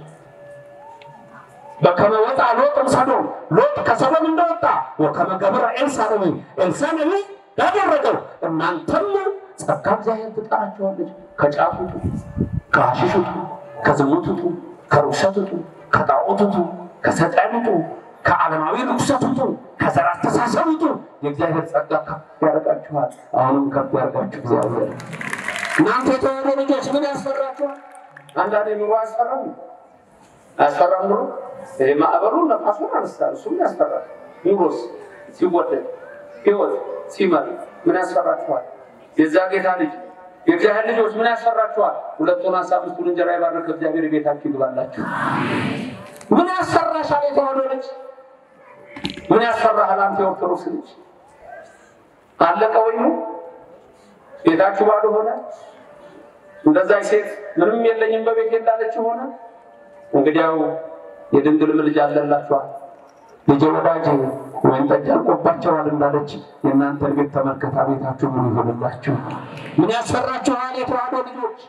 በከመ ወጣ ሎጥም ሰዶም ሎጥ ከሰዶም እንደወጣ ወከመ ገብረ ኤልሳዕ ነቢይ ኤልሳዕ ነቢይ ያደረገው እናንተም ጸጋ እግዚአብሔር ትጠራችኋለች። ከጫት ውጡ፣ ከሐሺሽ ውጡ፣ ከዝሙት ውጡ፣ ከርኩሰት ውጡ፣ ከጣዖት ውጡ፣ ከሰይጣን ውጡ፣ ከዓለማዊ ርኩሰት ውጡ፣ ከዘር አስተሳሰብ ውጡ። የእግዚአብሔር ጸጋ ከፍ ያደርጋችኋል። አሁንም ከፍ ያደርጋችሁ እግዚአብሔር። እናንተ የተዋሕዶ ልጆች ምን ያስፈራችኋል? አንዳንዴ ኑሮ አያስፈራም? አያስፈራም ኑሮ ይሄ ማዕበሉ ነፋሱን አነስታል። እሱም ያስፈራል። ኑሮስ ሲወደድ ህይወት ሲመር ምን ያስፈራችኋል? የዛ ጌታ ልጅ የእግዚአብሔር ልጆች ምን ያስፈራችኋል? ሁለቱን አሳ አምስቱን እንጀራ የባረከ እግዚአብሔር ቤታችሁ ይግባላችሁ። ምን ያስፈራሻል? የተዋሕዶ ልጅ ምን ያስፈራሃል? አንተ የኦርቶዶክስ ልጅ አለቀ ወይኑ ቤታችሁ ባዶ ሆነ። እንደዛ ሴት ምንም የለኝም በቤቴ እንዳለች ሆነ። እንግዲያው የድንግል ልጅ አለላችኋል። ልጄ ወዳጅ ወይን ጠጅ አልቆባቸዋል እንዳለች የእናንተን ቤት ተመልከታ። ቤታችሁ ምን ይሆንላችሁ? ምን ያስፈራችኋል? የተዋሕዶ ልጆች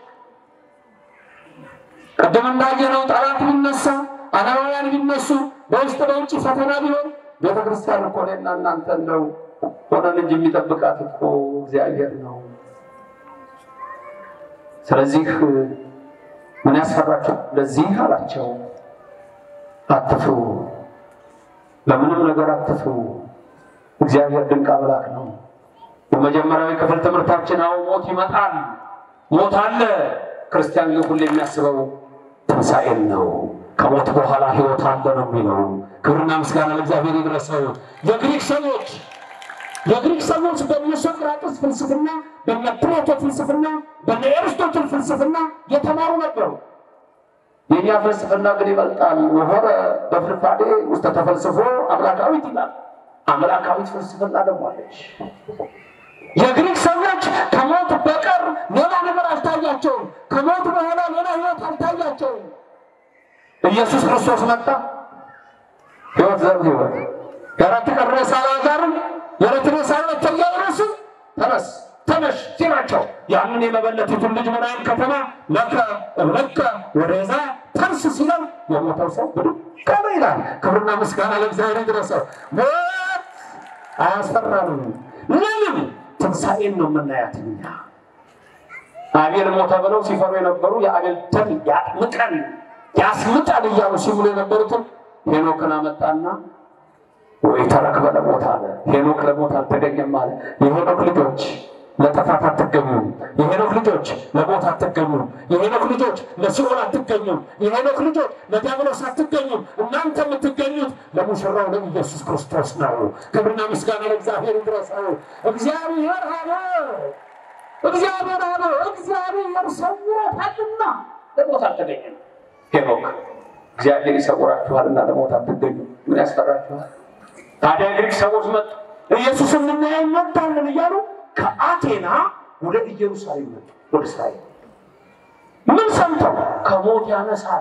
ቅድም እንዳየነው ጠላት ቢነሳ፣ አላማውያን ቢነሱ፣ በውስጥ በውጭ ፈተና ቢሆን ቤተ ክርስቲያን እኮ እኔና እናንተ ነው ሆነን እንጂ የሚጠብቃት እኮ እግዚአብሔር ነው። ስለዚህ ምን ያስፈራቸው? ለዚህ አላቸው አትፍሩ፣ ለምንም ነገር አትፍሩ። እግዚአብሔር ድንቅ አምላክ ነው። በመጀመሪያዊ ክፍል ትምህርታችን አዎ ሞት ይመጣል፣ ሞት አለ። ክርስቲያን ግን ሁሌ የሚያስበው ትንሣኤን ነው። ከሞት በኋላ ሕይወት አለ ነው የሚለው። ክብርና ምስጋና ለእግዚአብሔር ይድረሰው። የግሪክ ሰዎች የግሪክ ሰዎች በነ ሶቅራጥስ ፍልስፍና፣ በነ ፕሌቶ ፍልስፍና፣ በነ ኤርስቶትል ፍልስፍና የተማሩ ነበሩ። የእኛ ፍልስፍና ግን ይበልጣል። ወሆረ በፍርፋዴ ውስጥ ተፈልስፎ አምላካዊት ይላል። አምላካዊት ፍልስፍና ደግሞ አለች። የግሪክ ሰዎች ከሞት በቀር ሌላ ነገር አልታያቸውም። ከሞት በኋላ ሌላ ህይወት አልታያቸውም። ኢየሱስ ክርስቶስ መጣ። ህይወት ዘር ህይወት የአራት ቀን ሬሳ አልዓዛርን የዕለት ሬሳ ተያይረሱ ተነስ ተነሽ ሲላቸው ያንን የመበለቲቱን ልጅ ምናይን ከተማ ለከ እብለከ ወደዛ ተንስ ሲለው የሞተው ሰው ብድግ አለ ይላል። ክብርና ምስጋና ለእግዚአብሔር ይድረሰው። ሞት አያስፈራንም። ለምን? ትንሣኤን ነው የምናያት እኛ። አቤል ሞተ ብለው ሲፈሩ የነበሩ የአቤል ደም ያጥምቀን ያስምጠን እያሉ ሲብሉ የነበሩትን ሄኖክን አመጣና ወይ ተረክበ ለሞት አለ። ሄኖክ ለሞት አልተገኘም አለ። የሄኖክ ልጆች ለጥፋት አትገኙም። የሄኖክ ልጆች ለሞት አትገኙም። የሄኖክ ልጆች ለሲኦል አትገኙም። የሄኖክ ልጆች ለዲያብሎስ አትገኙም። እናንተ የምትገኙት ለሙሽራው ለኢየሱስ ክርስቶስ ነው። ክብርና ምስጋና ለእግዚአብሔር ይድረሰው። እግዚአብሔር አለ እግዚአብሔር አለ እግዚአብሔር ሰውሮታልና ለሞት አልተገኘም። ሄኖክ እግዚአብሔር ይሰውራችኋልና ለሞት አትገኙ። ምን ያስፈራችኋል? ታዲያ ግሪክ ሰዎች መጡ። ኢየሱስን ልናየው እንወዳለን እያሉ ከአቴና ወደ ኢየሩሳሌም መጡ፣ ወደ እስራኤል። ምን ሰምተው? ከሞት ያነሳል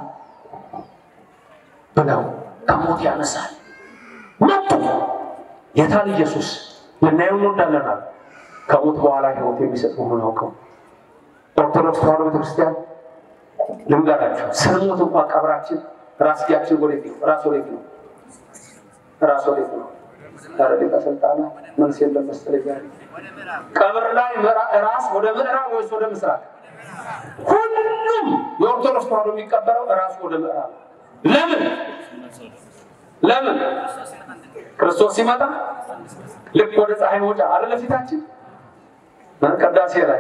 ብለው ከሞት ያነሳል መጡ። የታል ኢየሱስ? ልናየው እንወዳለን አሉ። ከሞት በኋላ ሕይወት የሚሰጥ መሆኑን አውቀው ኦርቶዶክስ ተዋሕዶ ቤተክርስቲያን ልንገራችሁ፣ ስንሞት እንኳን ቀብራችን ራስጌያችን ወዴት ነው? ራስ ወዴት ነው? ራስ ወዴት ነው? ኧረ ሊቀ ስልጣናት መልስ የለም መሰለኝ ዛሬ። ቀብር ላይ ምዕራ- ራስ ወደ ምዕራብ ወይስ ወደ ምስራቅ? ሁሉም የኦርቶዶክስ ተዋሕዶ የሚቀበረው ራሱ ወደ ምዕራብ። ለምን ለምን? ክርስቶስ ሲመጣ ልክ ወደ ፀሐይ መውጫ አይደለ ፊታችን ቅዳሴ ላይ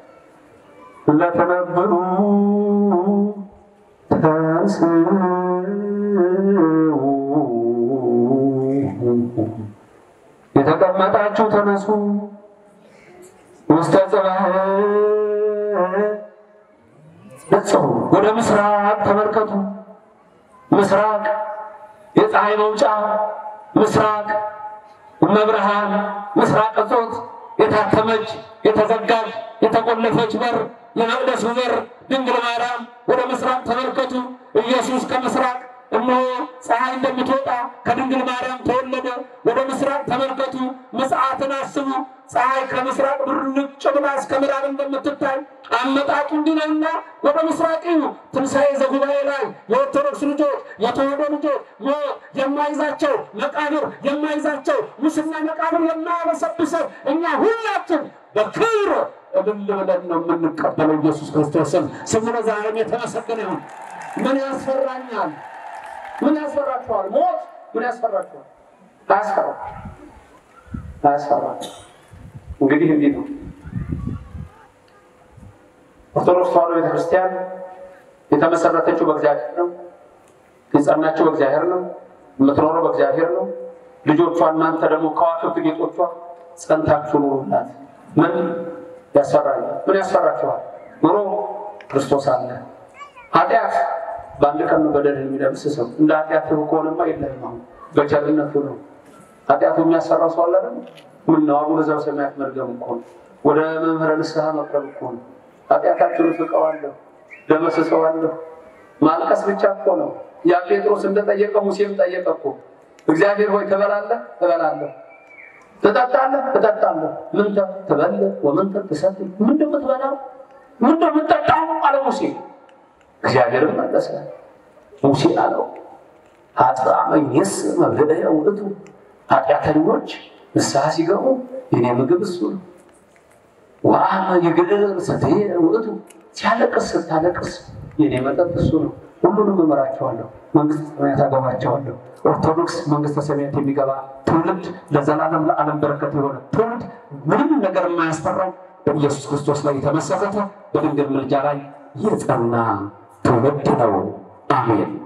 ለተነበሩ የተቀመጣችሁ ተነሱ፣ ውስተ ጽባሕ ንጽሑ፣ ወደ ምስራቅ ተመልከቱ። ምስራቅ የፀሐይ መውጫ፣ ምስራቅ መብርሃን፣ ምስራቅ እጾት የታተመች የተዘጋች የተቆለፈች በር የመቅደሱ በር ድንግል ማርያም ወደ ምስራቅ ተመልከቱ። ኢየሱስ ከምስራቅ እነሆ ፀሐይ እንደምትወጣ ከድንግል ማርያም ተወለደ። ወደ ምስራቅ ተመልከቱ፣ ምጽአትን አስቡ። ፀሐይ ከምስራቅ ብርጭ ብላ እስከ ምዕራብ እንደምትታይ አመጣጡ እንዲህ ነውና ወደ ምስራቅ እዩ። ትንሣኤ ዘጉባኤ ላይ የኦርቶዶክስ ልጆች የተዋሕዶ ልጆች ሞት የማይዛቸው መቃብር የማይዛቸው ሙስና መቃብር የማያበሰብሰን እኛ ሁላችን በክብር እልል ብለን ነው የምንቀበለው ኢየሱስ ክርስቶስን። ስሙ ለዘላለም የተመሰገነ ይሁን። ምን ያስፈራኛል? ምን ያስፈራችኋል? ሞት ምን ያስፈራችኋል? አያስፈራ አያስፈራ። እንግዲህ እንዲህ ነው ኦርቶዶክስ ተዋሕዶ ቤተክርስቲያን የተመሰረተችው በእግዚአብሔር ነው። የጸናችው በእግዚአብሔር ነው። የምትኖረው በእግዚአብሔር ነው። ልጆቿ እናንተ ደግሞ ከዋክብት ጌጦቿ ጸንታችሁ ኑሩላት። ምን ያስፈራል? ምን ያስፈራችኋል? ኑሮ ክርስቶስ አለ። ኃጢአት በአንድ ቀን ነው በደል የሚደምስሰው። እንደ ኃጢአት ከሆነማ የለም። አሁን በቸርነቱ ነው። ኃጢአቱ የሚያሰራ ሰው አለ አይደል? ምን ነው አቡነ ዘበሰማያት መርገም እኮ ነው። ወደ መምህረ ንስሐ መቅረብ እኮ ነው። ኃጢአታችሁን ፍቀዋለሁ፣ ደመስሰዋለሁ። ማልቀስ ብቻ እኮ ነው። ያ ጴጥሮስ እንደጠየቀ ሙሴም ጠየቀ እኮ እግዚአብሔር ሆይ ትበላለህ? እበላለሁ። ትጠጣለህ? እጠጣለሁ። ምን ትበልዕ ወምን ትሰትይ? ምንድን የምትበላው ምንድን የምትጠጣው አለ ሙሴ። እግዚአብሔርም መለሰ ሙሴ አለው ኃጥአመኝስ መብልዕ ውእቱ፣ ኃጢአተኞች ንስሐ ሲገቡ የኔ ምግብ እሱ ነው። ወአመ ይግዕር ሰትየ ውእቱ፣ ሲያለቅስ ስታለቅስ የኔ መጠጥ እሱ ነው። ሁሉንም እመራቸዋለሁ፣ መንግስተ ሰማያት አገባቸዋለሁ። ኦርቶዶክስ መንግስተ ሰማያት የሚገባ ትውልድ ለዘላለም ለዓለም በረከት የሆነ ትውልድ ምንም ነገር የማያስፈራው በኢየሱስ ክርስቶስ ላይ የተመሰረተ በድንግል ምልጃ ላይ የጸና ትውልድ ነው። አሜን።